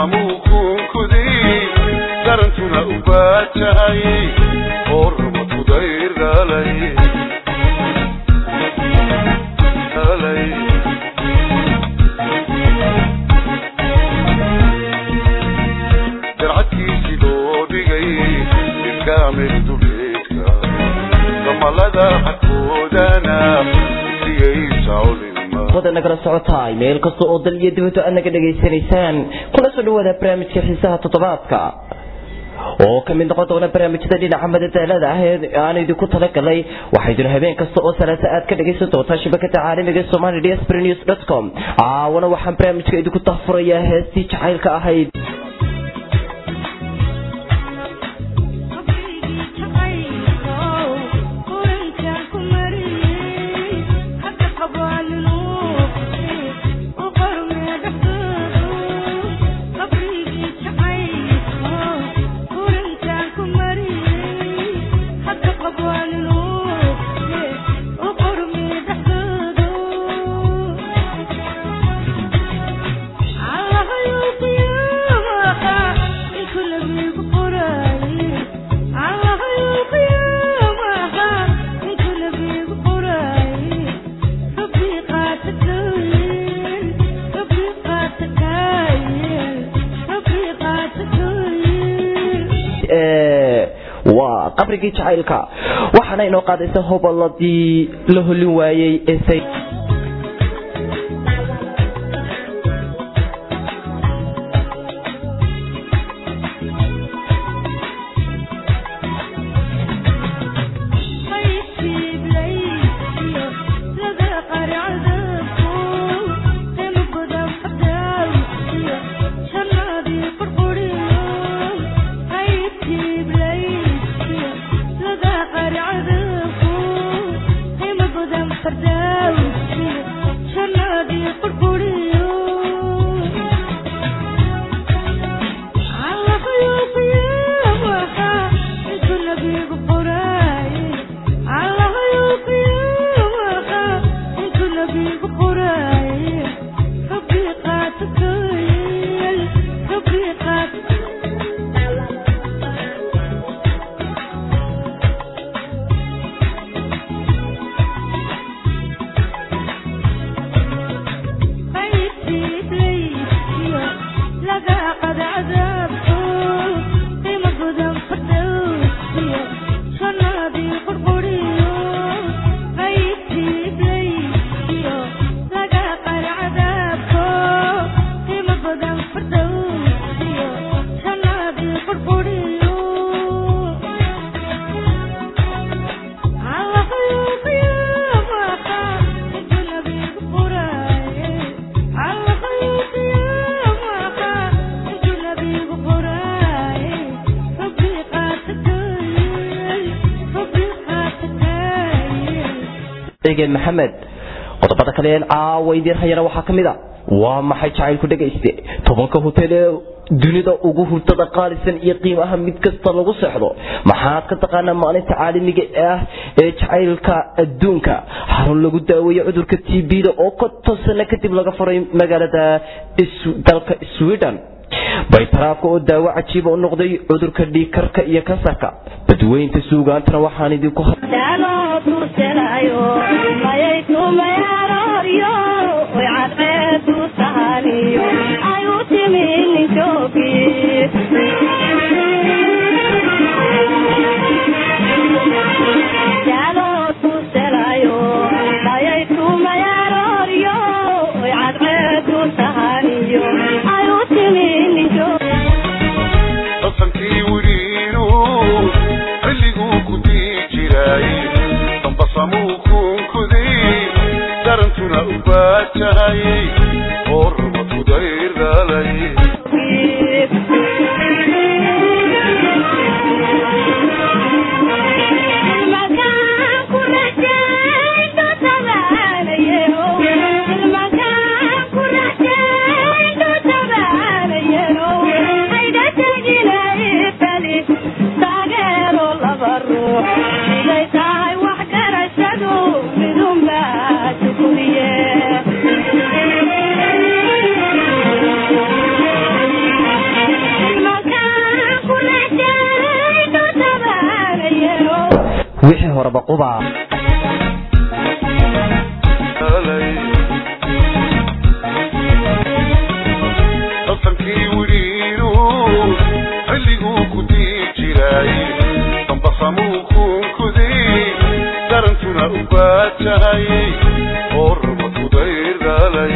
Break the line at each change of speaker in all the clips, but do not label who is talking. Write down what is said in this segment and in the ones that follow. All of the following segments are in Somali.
nagala socotaay meel kasta oo dal iyo dibadda aad naga dhegaysanaysaan kuna soo dhawaada barnaamijka xiisaha toddobaadka oo ka mid noqon doona barnaamijyada dhinaca madadaalada ah ee aan idinku talagalay waxayduna habeen kasta oo salaata aad ka dhegaysan doontaa shabakada caalamiga somali dsbr news dot com caawana waxaan barnaamijka idinku tahfurayaa heestii jacaylka ahayd waa qabrigii jacaylka waxaana inoo qaadaysa hoboladii la holin waayey ee maxamed qodobada kale een caawa idiin hayana waxaa ka mid a waa maxay jacaylku dhegayste tobanka hotel ee dunida ugu hurtada qaalisan iyo qiimaha mid kasta lagu seexdo maxaad ka taqaanaa maalinta caalamiga ah ee jacaylka adduunka xarun lagu daaweeyo cudurka t b-da oo konton sano kadib laga furay magaalada dalka sweden baytaraafka oo daawo cajiiba u noqday cudurka dhiigkarka iyo kansarka badweynta suugaantana waxaan idinku wixii horeba quba
daltankii widhiiru xilliguu ku dii jiray dambasamuu kuunkuday darantuna u baajahay oo raba kudaydhalay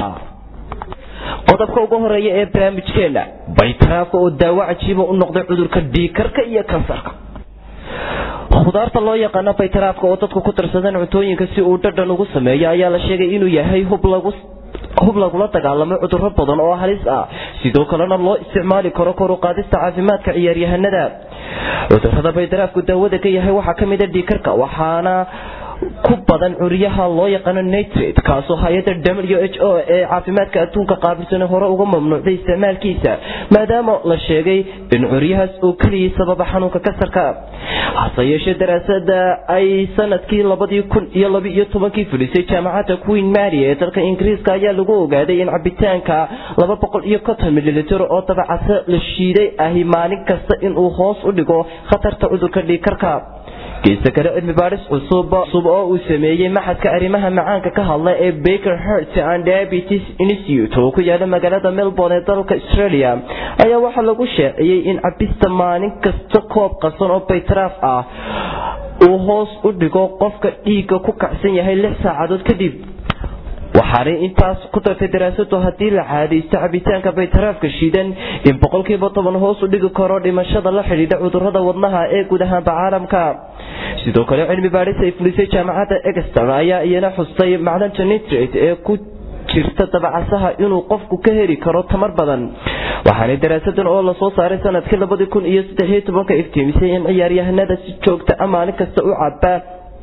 qodobka ugu horeeya ee barnaamijkeena baytaraafka oo daawo cajiiba u noqday cudurka dhiikarka iyo kansarka khudaarta loo yaqaano baytaraafka oo dadku ku tirsadeen cuntooyinka si uu dhadhan ugu sameeyo ayaa la sheegay inuu yahay hub lagu hub lagula dagaalamo cuduro badan oo halis ah sidoo kalena loo isticmaali karo kor u qaadista caafimaadka ciyaaryahanada cudurada baytaraafku daawada ka yahay waxaa ka mid a dhiikarka waxaana ku badan curyaha loo yaqaano nitrate kaasoo hay-adda w h o ee caafimaadka adduunka qaabilsan hore uga mamnuucday isticmaalkiisa maadaama la sheegay in curyahaas oo keliyay sababa xanuunka kasarka hase yeeshee daraasada ay sanadkii labadii kun iyo labaiyo tobankii fulisay jaamacadda queen mary ee dalka ingiriiska ayaa lagu ogaaday in cabitaanka laba boqol iyo konton mililitr oo dabacase la shiiday ahi maalin kasta inuu hoos u dhigo khatarta cudurka dhiikarka geesta kale cilmi baadhis cusub cusub oo uu sameeyey maxadka arrimaha macaanka ka hadla ee baker heart and diabetes institute oo ku yaala magaalada melbourne ee dalka australia ayaa waxaa lagu sheeciyey in cabista maalin kasta koob qasan oo baytaraaf ah uu hoos u dhigo qofka dhiigga ku kacsan yahay lix saacadood kadib waxaanay intaas ku dartay daraasadu haddii la caadaysto cabitaanka baytaraafka shiidan in boqolkiiba toban hoos u dhigi karo dhimashada la xidhiidha cudurada wadnaha ee guud ahaanba caalamka sidoo kale cilmi baadhis ay fulisay jaamacadda egston ayaa iyana xustay macdanta nitrate ee ku jirta dabacasaha inuu qofku ka heli karo tamar badan waxaanay daraasadan oo lasoo saaray sanadkii labadii kun iyo saddexiyo tobanka iftiimisay in ciyaaryahanada si joogta a maalin kasta u cabaa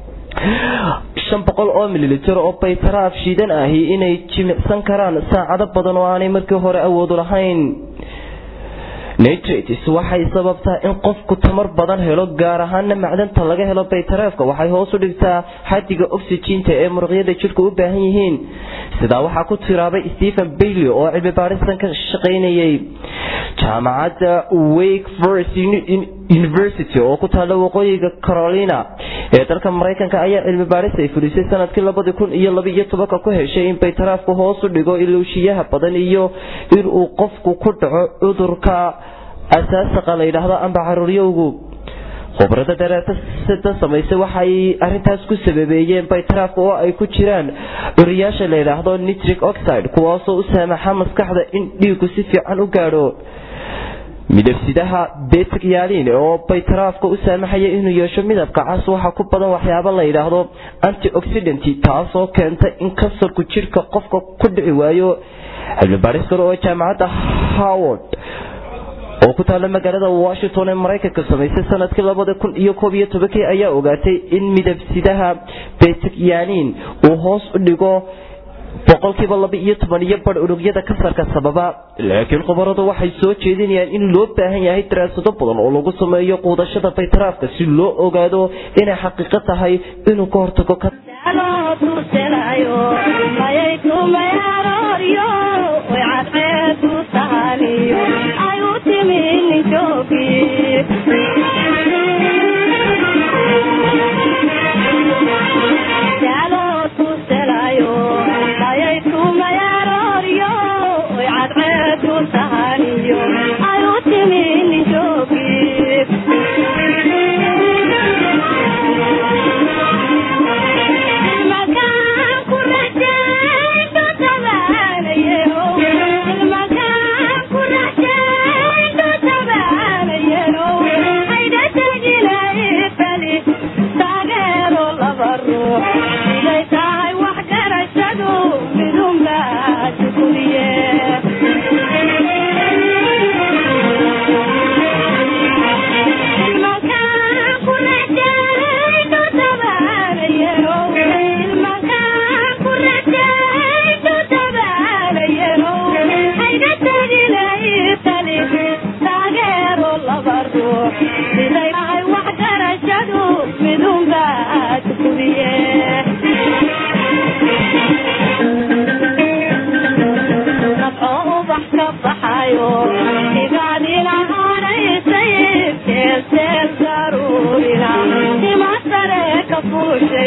shan boqol oo mililitr oo baytaraaf shiidan ahi inay jimicsan karaan saacado badan oo aanay markii hore awoodu lahayn nitrates waxay sababtaa in qofku tamar badan helo gaar ahaana macdanta laga helo baytaraafka waxay hoos u dhigtaa xadiga oxyginta ee muruqyada jidhku u baahan yihiin sidaa waxaa ku tiraabay stephen bailey oo cilmi baadhisan ka shaqaynayay jaamacadda wake forest university oo ku taalla waqooyiga carolina ee dalka maraykanka ayaa cilmi baadhis ay fulisay sanadkii labadii kun iyo labaiyo tobanka ku heshay in baytaraafku hoos u dhigo ilowshiyaha badan iyo inuu qofku ku dhaco cudurka asaasaqa la yidhaahdo amba caruuryowgu khubrada daraasada samaysay waxay arintaas ku sababeeyeen baytaraafka oo ay ku jiraan curiyaasha la yidhaahdo nitric oxide kuwaasoo u saamaxa maskaxda in dhiigu si fiican u gaadho midabsidaha betyalin oo baytaraafka u saamaxaya inuu yeesho midabka cas waxaa ku badan waxyaabo la yidhaahdo antioxidant taasoo keenta in kansarku jidhka qofka ku dhici waayo cilmibaaris kale oo jaamacadda howard oo ku taalla magaalada washington ee maraykanka samaysay sanadkii labada kun iyo koob iyo tobankii ayaa ogaatay in midabsidaha betyalin uu hoos u dhigo boqolkiiba laba iyo toban iyo bar unugyada kansarka sababa laakiin khubaradu waxay soo jeedinayaan in loo baahan yahay daraasado badan oo lagu sameeyo quudashada baytaraafka si loo ogaado inay xaqiiqo tahay inuu ka hortago
siday wax garashadu midunba tukubiye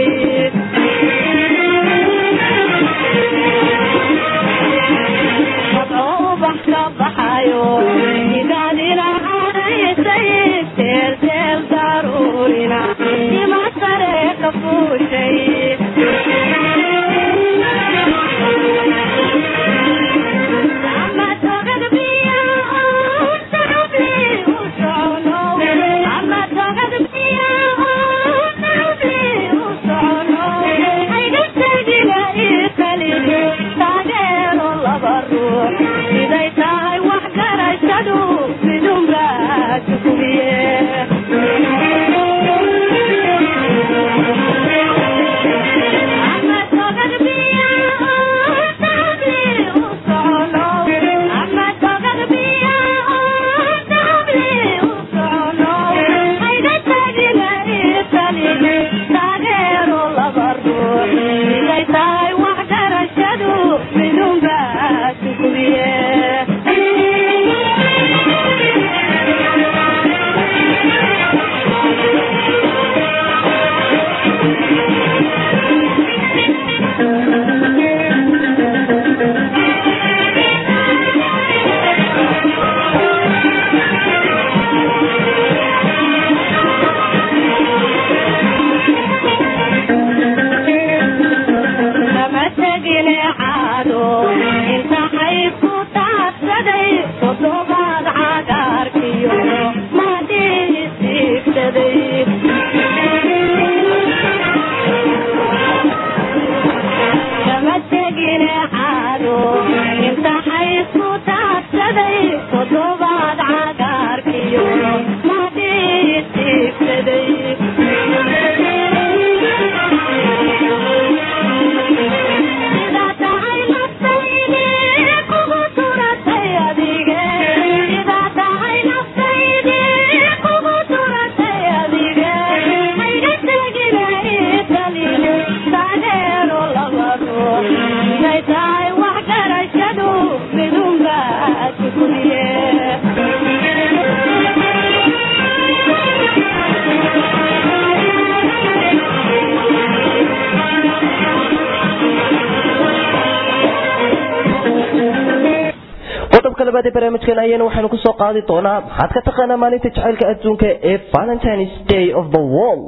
qodobka labaad ee barnaamijkan ayana waxaanu kusoo qaadi doonaa maxaad ka taqaanaa maalinta jacaylka adduunka ee valentines day of the world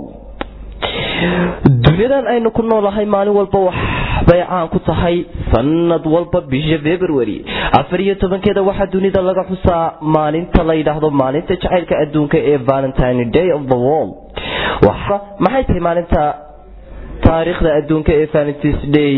duniyadan aynu ku noolahay maalin walba waxbay caan ku tahay sanad walba bisha february afar iyo tobankeeda waxaa dunida laga xusaa maalinta la yidhaahdo maalinta jacaylka adduunka ee valentine day of the world maxay tahay maalinta taariikhda adduunka ee valentines day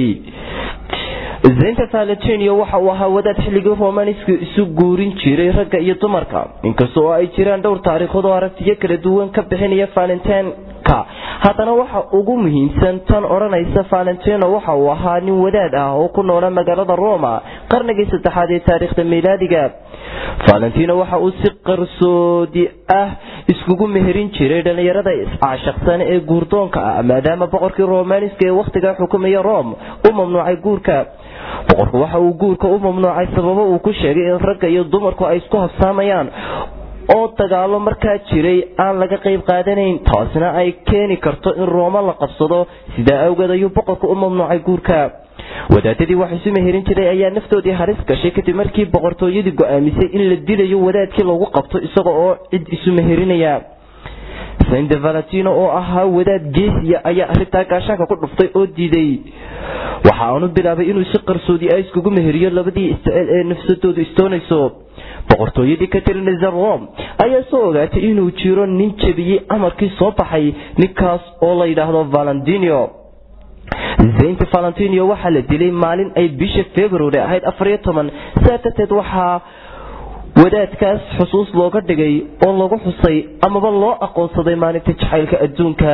zaynta valentino waxa uu ahaa wadaad xilligii romaniska isu guurin jiray ragga iyo dumarka inkasta oo ay jiraan dhowr taariikhood oo aragtiyo kala duwan ka bixinaya valentinka haddana waxa ugu muhiimsan tan odhanaysa valentino waxa uu ahaa nin wadaad ah oo ku noola magaalada roma qarnigii saddexaad ee taariikhda miilaadiga valentino waxa uu si qarsoodi ah iskugu meherin jiray dhallinyarada iscaashaqsan ee guurdoonka ah maadaama boqorkii romaniska ee wakhtiga xukumaya rome u mamnuucay guurka boqorku waxa uu guurka u mamnuucay sababo uu ku sheegay in ragga iyo dumarku ay isku habsaamayaan oo dagaalo markaa jiray aan laga qayb qaadanayn taasina ay keeni karto in rooma la qabsado sidaa awgeed ayuu boqorku u mamnuucay guurka wadaadadii wax isu meherin jiray ayaa naftoodii halis gashay kadib markii boqortooyadii go-aamisay in la dilayo wadaadkii lagu qabto isaga oo cid isu meherinaya saint valentino oo ahaa wadaad geesiya ayaa arrintaa gaashaanka ku dhuftay oo diiday waxa aanu bilaabay inuu si qarsoodi ah iskugu meheriyo labadii isticeel ee nafsadoodu istoonayso boqortooyadii ka tirinaysa rome ayaa soo ogaatay inuu jiro nin jebiyey amarkii soo baxay ninkaas oo la yidhaahdo valentino zaynta valentino waxaa la dilay maalin ay bisha february ahayd afariyo toban saa darteed waxaa wadaadkaas xusuus looga dhigay oo lagu xusay amaba loo aqoonsaday maalinta jacaylka adduunka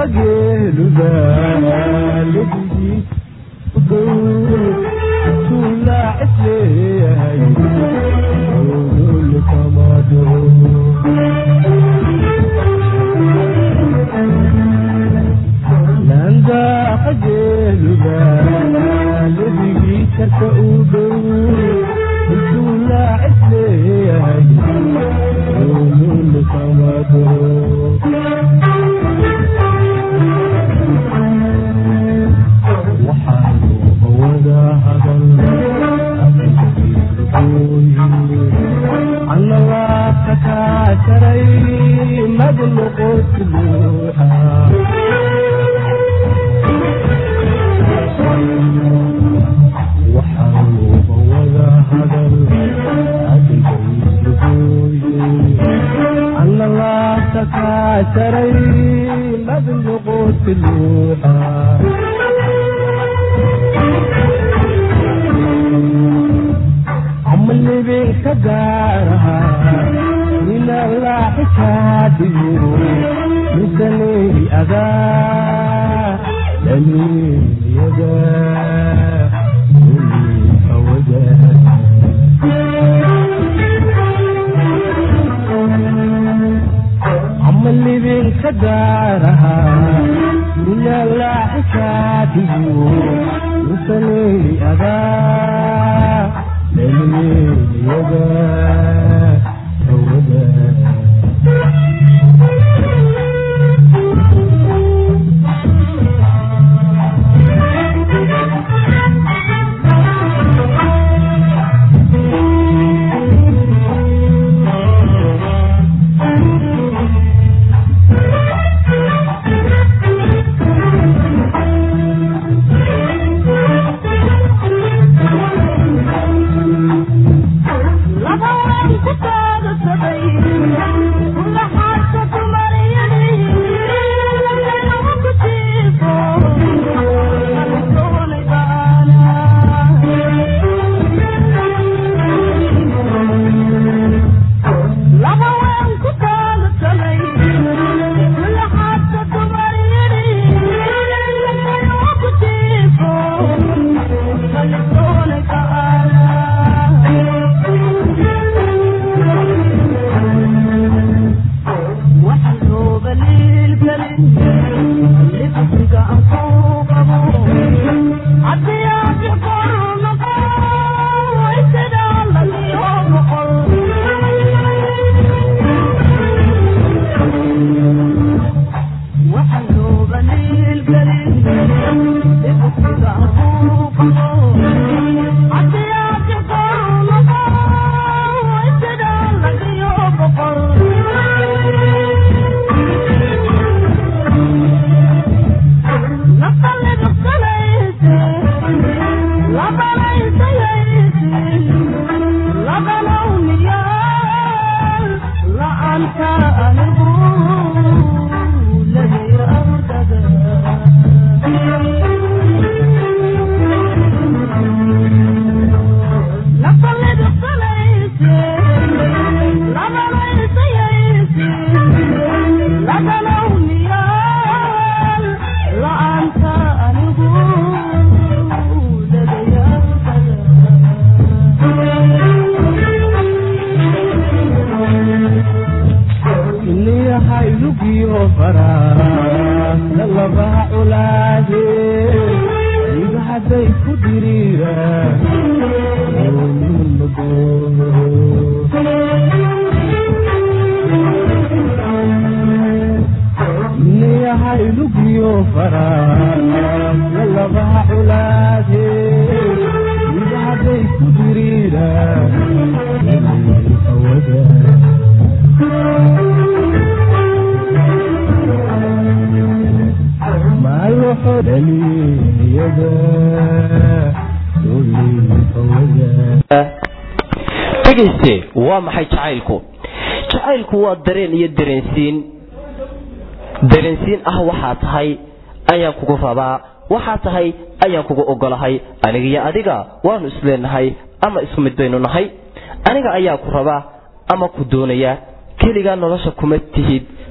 geeluba ladigiis tulaacis leeyahay ololkamado landaaqa geeluba ladigiisarka u dhow tulaacis leeyahay ololkamado
dhegayste waa maxay jacaylku jacaylku waa dareen iyo dareensiin dareensiin ah waxaa tahay ayaan kugu rabaa waxaa tahay ayaan kugu ogolahay aniga iyo adiga waanu isleenahay ama isku mid baynu nahay aniga ayaa ku rabaa ama ku doonaya keligaa nolosha kuma tihid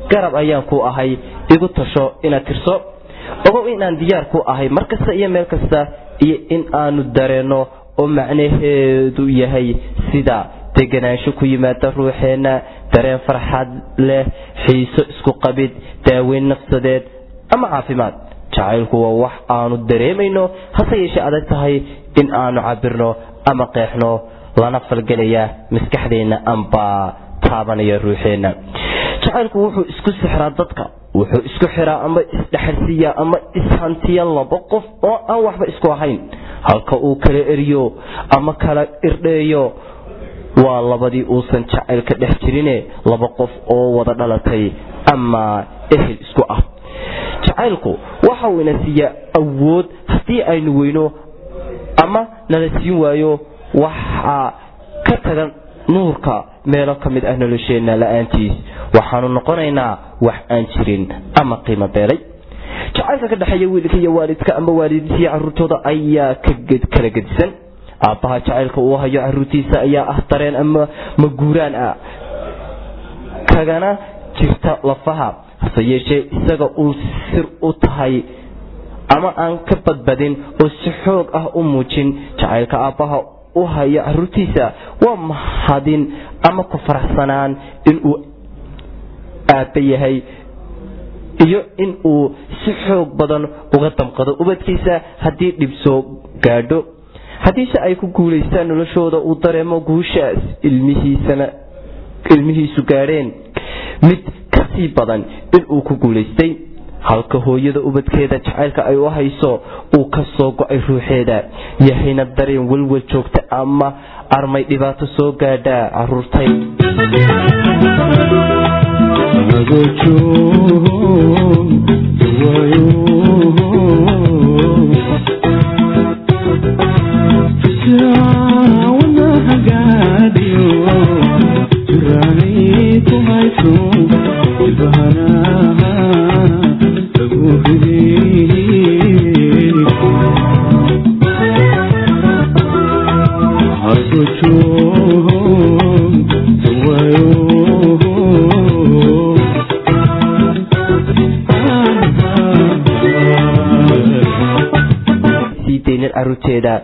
garab ayaan ku ahay igu tasho inaad tirso ogow inaan diyaar ku ahay mar kasta iyo meel kasta iyo in aanu dareenno oo macnaheedu yahay sida deganaansho ku yimaada ruuxeenna dareen farxad leh xiiso isku qabid daaweyn nafsadeed ama caafimaad jacaylku waa wax aanu dareemayno hase yeeshee adag tahay in aanu cabirno ama qeexno lana falgelaya maskaxdeenna amba taabanaya ruuxeenna jacaylku wuxuu isku sixraa dadka wuxuu isku xiraa ama isdhexarsiiyaa ama ishantiya laba qof oo aan waxba isku ahayn halka uu kala eriyo ama kala irdheeyo waa labadii uusan jacaylka dhex jirine laba qof oo wada dhalatay ama ehel isku ah jacaylku waxa uu ina siiyaa awood haddii aynu weyno ama nala siin waayo waxaa ka tagan nuurka meelo ka mid ah nolosheenna la-aantiis waxaanu noqonaynaa wax aan jirin ama qiimo beelay jacaylka ka dhexeeya wiilka iyo waalidka ama waalidiintiiyo caruurtooda ayaa kala gedisan aabbaha jacaylka uu hayo caruurtiisa ayaa ah dareen ama maguuraan ah kagana jirta lafaha hase yeeshee isaga uu sir u tahay ama aan ka badbadin oo si xoog ah u muujin jacaylka aabbaha u hayo caruurtiisa waa mahadin ama ku faraxsanaan inuu aabba yahay iyo in uu si xoog badan uga damqado ubadkiisa haddii dhibsoo gaadho haddiise ay ku guulaystaan noloshooda uu dareemo guushaas ilmihiisana ilmihiisu gaadheen mid kasii badan inuu ku guulaystay halka hooyada ubadkeeda jacaylka ay u hayso uu ka soo go-ay ruuxeeda yahayna dareen welwel joogta ama armay dhibaato soo gaadhaa caruurtay caruurteeda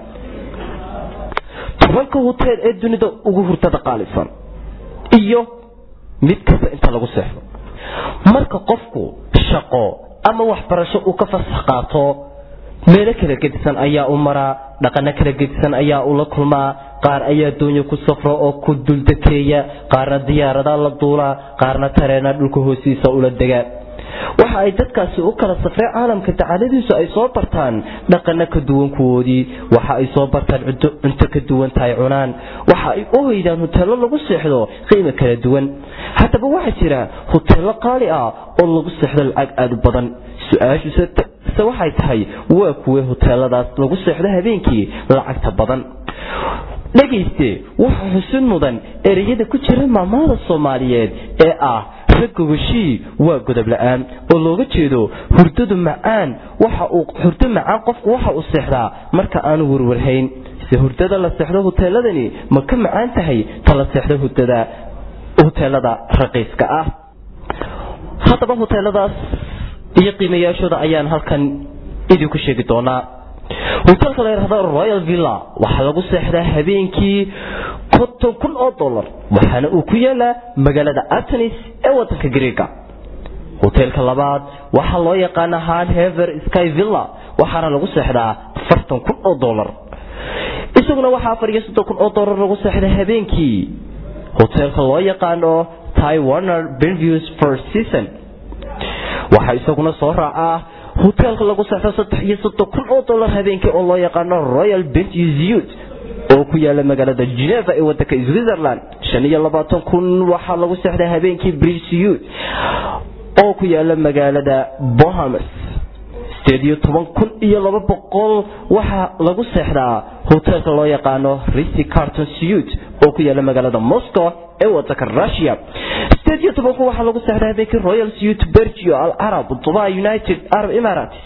tobanka huteel ee dunida ugu hurtada qaalisan iyo mid kasta inta lagu seexdo marka qofku shaqo ama waxbarasho uu ka fasax qaato meelo kala gedisan ayaa u maraa dhaqano kala gedisan ayaa ula kulmaa qaar ayaa doonya ku safro oo ku duldakeeya qaarna diyaarada la duulaa qaarna tareena dhulka hoostiisa ula degaa waxa ay dadkaasi u kala safreen caalamka dacaladiisu ay soo bartaan dhaqano ka duwan kuwoodii waxa ay soo bartaan cunto ka duwan tahay cunaan waxa ay u hoydaan huteelo lagu seexdo qiimo kala duwan haddaba waxaa jira huteelo qaali ah oo lagu seexdo lacag aada u badan su-aashuse waxay tahay waa kuwee huteeladaas lagu seexdo habeenkii lacagta badan dhegayste waxa xusin mudan ereyada ku jira maamada soomaaliyeed ee ah ragogashii waa godob la-aan oo looga jeedo hurdadu macaan waxa uu hurdo macaan qofku waxa uu seexdaa marka aanu warwarhayn se hurdada la seexdo huteeladani ma ka macaan tahay ta la seexdo hurdada huteelada raqiiska ah haddaba huteeladaas iyo qiimayaashooda ayaan halkan idinku sheegi doonaa hoteelka la yidhahdo royal villa waxaa lagu seexdaa habeenkii konton kun oo dollar waxaana uu ku yaalaa magaalada atenis ee wadanka greega hoteelka labaad waxaa loo yaqaana hard hever sky villa waxaana lagu seexdaa afartan kun oo dollar isaguna waxaa afar iyo soddon kun oo dollar lagu seexdaa habeenkii hoteelka loo yaqaano ty warner benviews for season waxaa isaguna soo raacaa hoteelka lagu seexdo saddex iyo soddon kun oo dollar habeenkii oo loo yaqaano royal bentusiut oo ku yaala magaalada geneva ee wadanka switzerland shan iyo labaatan kun waxaa lagu seexdaa habeenkii brisiut oo ku yaala magaalada bohamas sideed iyo toban kun iyo laba boqol waxaa lagu seexdaa hoteelka loo yaqaano risi carton suit oo ku yaala magaalada moscow ee wadanka russia sideed iyo toban kun waxaa lagu seexdaa habeenkii royal suit bergio al arab dubai united arab emirates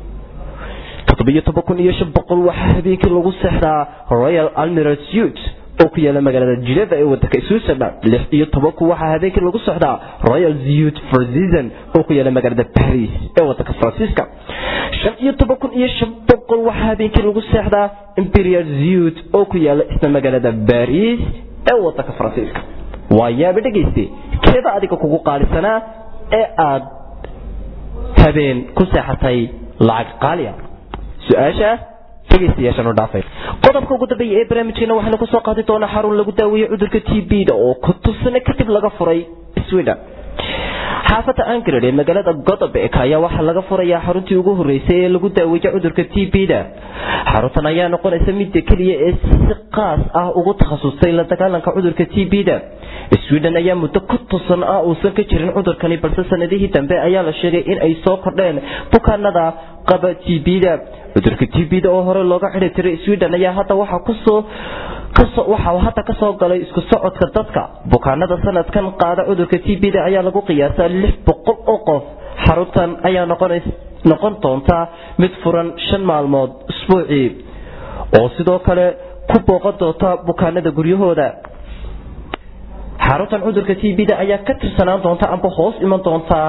toddobiyo toban kun iyo shan boqol waxaa habeenkii lagu seexdaa royal almiral suit oo ku yaala magaalada Geneva ee wadanka Switzerland lix iyo tobanku waxaa habeenkii lagu socdaa Royal Youth for Season oo ku yaala magaalada Paris ee wadanka Faransiiska shan iyo toban kun iyo shan boqol waxaa habeenkii lagu seexdaa Imperial Youth oo ku yaala isla magaalada Paris ee wadanka Faransiiska waa yaaba dhegeyste keeda adiga kugu qaalisanaa ee aad habeen ku seexatay lacag qaaliya su-aasha dhegeystayaashan u dhaafay qodobka ugu dambeeya ee barnaamijkeena waxaynu kusoo qaadi doonaa xarun lagu daaweeyo cudurka t b da oo kutusane kadib laga furay sweden xaafadda angrad ee magaalada godobek ayaa waxaa laga furayaa xaruntii ugu horeysay ee lagu daaweeyo cudurka t b da xaruntan ayaa noqonaysa midda keliya ee si qaas ah ugu takhasustay la dagaalanka cudurka t b da sweden ayaa muddo ku tusan ah uusan ka jirin cudurkani balse sanadihii dambe ayaa la sheegay in ay soo kordheen bukaanada qaba t b da cudurka t b da oo hore looga xidhi tiray sweden ayaa hadda waxaa kusoo waxa uu hadda kasoo galay isku socodka dadka bukaanada sanadkan qaada cudurka t b da ayaa lagu qiyaasaa lix boqol oo qof xaruntan ayaa noqon doonta mid furan shan maalmood isbuucii oo sidoo kale ku booqan doonta bukaanada guryahooda xaruntan cudurka t b da ayaa ka tirsanaan doonta amba hoos iman doontaa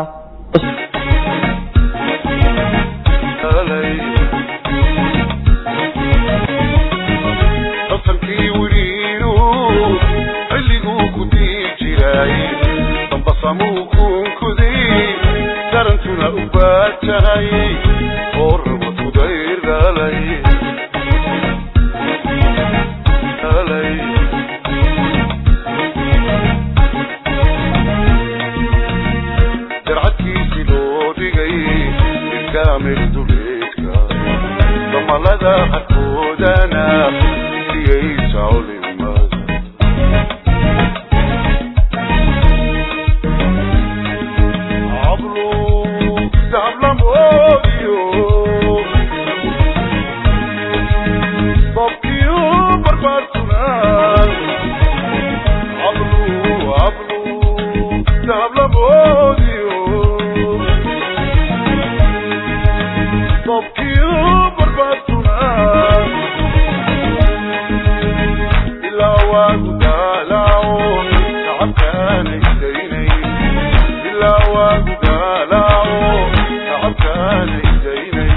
asalkii wiriinu xilliguu ku diin jiray dambasamuu kunkuday darantuna u baajahay oo rabadu dayr dhalay dhalay darcadkiisii loo dhigay ilkaamil duleedka damalada harkoodana siyaysa culimada cablu dacablamoodiyo dabkiyo barbaarsunaan cablu cablu dacablamoodiyo dabkiyo barbaarsunaan ilaa waagu daalaaco shacabkaana idaynay ilaa waagu daalaaco shacabkaana idaynay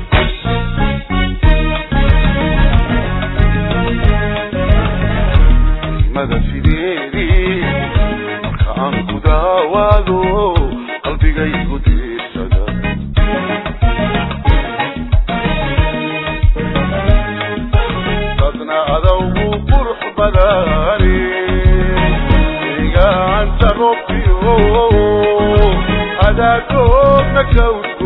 mada fideedii marka aan ku daawaado qalbigaygu diirsada dadna adawgu qurux badani igacanta robbiyo adaagoobna kawd